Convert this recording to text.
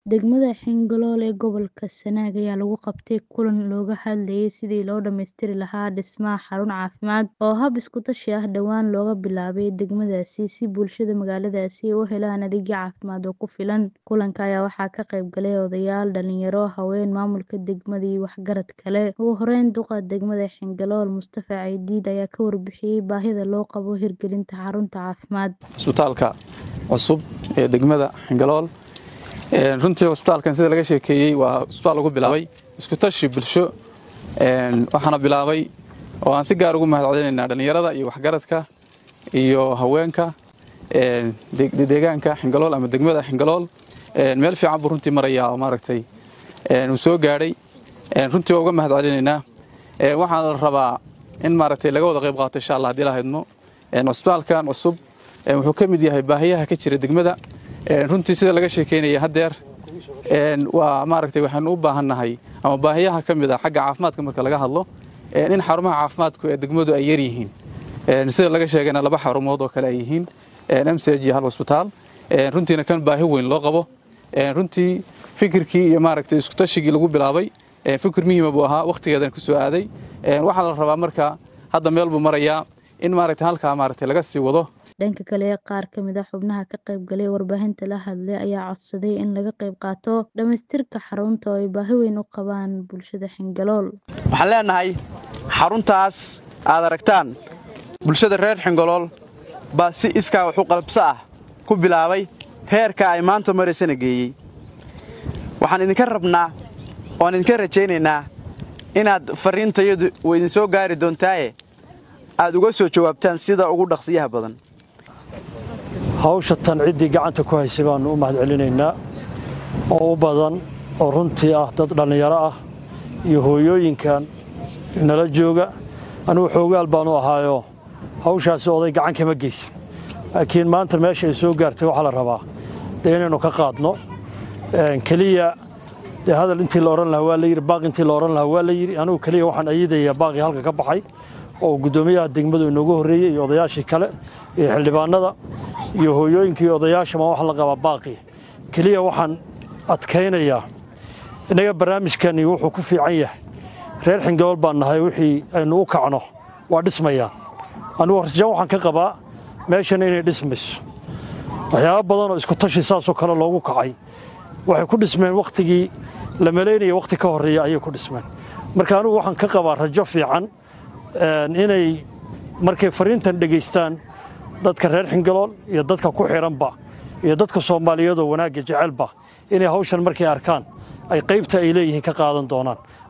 Degmada Xingalool ee gobolka Sanaag ayaa lagu qabtay kulan looga hadlayay sidii loo dhammaystiri lahaa dhismaha xarun caafimaad oo hab isku tashi ah dhawaan looga bilaabay degmadaasi si bulshada magaaladaasi ay u helaan adeegyo caafimaad oo ku filan. Kulanka ayaa waxaa ka qayb galay odayaal, dhalinyaro, haween, maamulka degmada iyo waxgarad kale. Ugu horeyn, duqa degmada Xingalool Mustafa Caydiid ayaa ka warbixiyay baahida loo qabo hirgelinta xarunta caafimaad. Isbitaalka cusub ee degmada Xingalool runtii cusbitaalkan sida laga sheekeeyey waa cusbitaal lagu bilaabay isku tashi bulsho waxaana bilaabay oo aan si gaar ugu mahadcelinaynaa dhallinyarada iyo waxgaradka iyo haweenka deegaanka Xingalool ama degmada Xingalool meel fiican buu runtii marayaa oo maaragtay uu soo gaadhay runtii waa uga mahadcelinaynaa waxaana la rabaa in maaragtay laga wada qayb qaato insha allah haddii la haydno cusbitaalkan cusub wuxuu ka mid yahay baahiyaha ka jira degmada runtii sida laga sheekeynaya haddeer waa maaragtay waxaanu u baahannahay ama baahiyaha ka mid a xagga caafimaadka marka laga hadlo in xarumaha caafimaadku ee degmadu ay yar yihiin sida laga sheegayna laba xarumood oo kale ay yihiin msg iyo hal cusbitaal runtiina kan baahi weyn loo qabo runtii fikirkii iyo maaragtay isku tashigii lagu bilaabay fikir muhiima buu ahaa wakhtigeedan ku soo aaday waxaa la rabaa marka hadda meel buu marayaa in maaragtay halkaa maaragtay laga sii wado dhanka kale qaar ka mid a xubnaha ka qayb galay warbaahinta la hadlay ayaa codsaday in laga qayb qaato dhammaystirka xarunta oo ay baahi weyn u qabaan bulshada xingalool waxaan leenahay xaruntaas aad aragtaan bulshada reer xingalool baa si iskaa waxu qalabso ah ku bilaabay heerka ay maanta maraysana geeyey waxaan idinka rabnaa oan idinka rajaynaynaa inaad farriintayadu way idin soo gaari doontaaye aad uga soo jawaabtaan sida ugu dhaqsiyaha badan hawsha tan ciddii gacanta ku haysay baannu u mahadcelinaynaa oo u badan oo runtii ah dad dhallinyaro ah iyo hooyooyinkan nala jooga anugu xoogaal baanu ahaayoo hawshaasi oday gacan kama geysan laakiin maanta meesha ay soo gaartay waxaa la rabaa dee inaynu ka qaadno keliya dee hadal intii la odhan lahaa waa la yidhi baaq intii la odhan lahaa waa la yidhi anugu keliya waxaan ayidayaa baaqii halka ka baxay oo guddoomiyaha degmadu inoogu horreeyey iyo odayaashii kale iyo xildhibaanada iyo hooyooyinka iyo odayaashama waxaa la qabaa baaqii keliya waxaan adkaynayaa innaga barnaamijkani wuxuu ku fiican yahay reer xingabool baan nahay wixii aynu u kacno waa dhismayaan anugu horjaan waxaan ka qabaa meeshan inay dhismayso waxyaaba badanoo isku tashi saasoo kale loogu kacay waxay ku dhismeen wakhtigii la malaynaya wakhti ka horreeya ayay ku dhismeen marka anugu waxaan ka qabaa rajo fiican inay markay fariintan dhegaystaan dadka reer xingalool iyo dadka ku xidhanba iyo dadka soomaaliyeedoo wanaagga jecelba inay hawshan markay arkaan ay qaybta ay leeyihiin ka qaadan doonaan